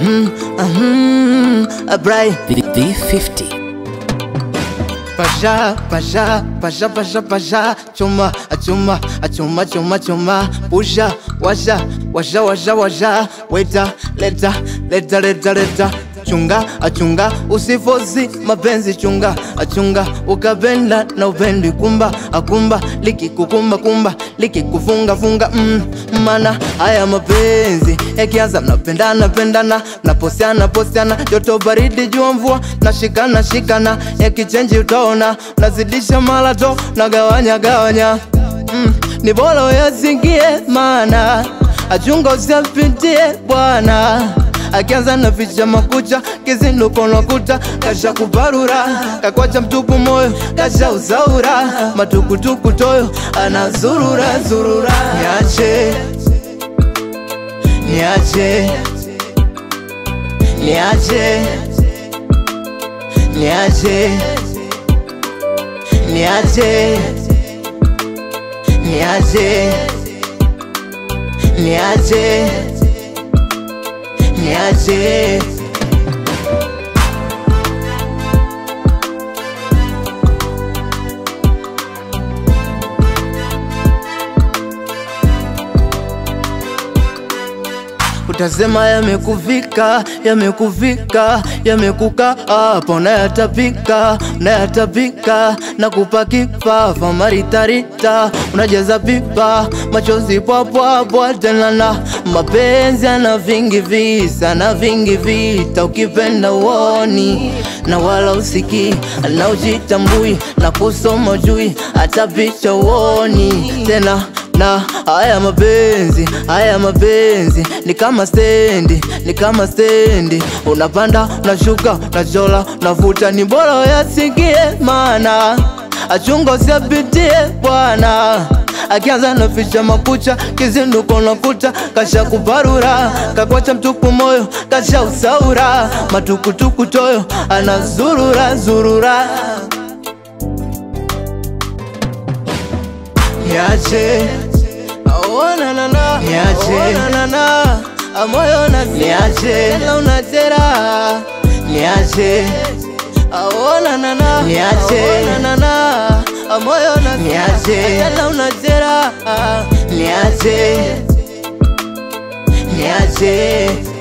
Mhm, mhm, Abrai V50. Pasha, pasha, pasha, pasha, pasha, chuma, achuma, achuma, chuma, chuma, pusha, washa, washa, washa, washa, weta, leta, leta, leta, leta, chunga, achunga, usifozi mapenzi, chunga, achunga, ukapenda na upendi, kumba, akumba, likikukumba, kumba, likikufunga, funga, mm, mana haya mapenzi yakianza, mnapendana, pendana, mnaposiana, posiana, joto baridi, jua mvua, nashikana, shikana, yakichenji utaona, nazidisha malato, nagawanya, gawanya, mm, ni bora uyasikie, mana achunga usiapitie bwana akianza na ficha makucha kizinduko nakuta kasha kuparura kakwacha mtupu moyo kasha usaura matukutuku toyo anazurura zurura niache niache niache niache niache niache niache niache utasema yamekuvika, yamekuvika, yamekuka hapa, unayatapika, unayatapika na kupa kifafa maritarita, unajaza pipa, machozi pwapwapwa, tena na mapenzi ana vingi visa na vingi vita, ukipenda uoni na wala usikii, na ujitambui na kusoma jui, hata picha uoni tena na haya mapenzi, haya mapenzi ni kama stendi, ni kama stendi, unapanda unashuka, unachola unavuta, ni bora uyasikie, maana achunga usiapitie bwana akianza na ficha makucha kizinduko nakuta kasha kuparura kakwacha mtupu moyo kasha usaura matukutuku toyo anazurura zurura niache Oh, na, na, na. Niache. Oh, na, na, na. Ah, moyo na Niache. tena unatera Niache, Oh, na, na, na. Niache. Oh, na, na, na. Ah, moyo na Niache. tena unatera niache, niache,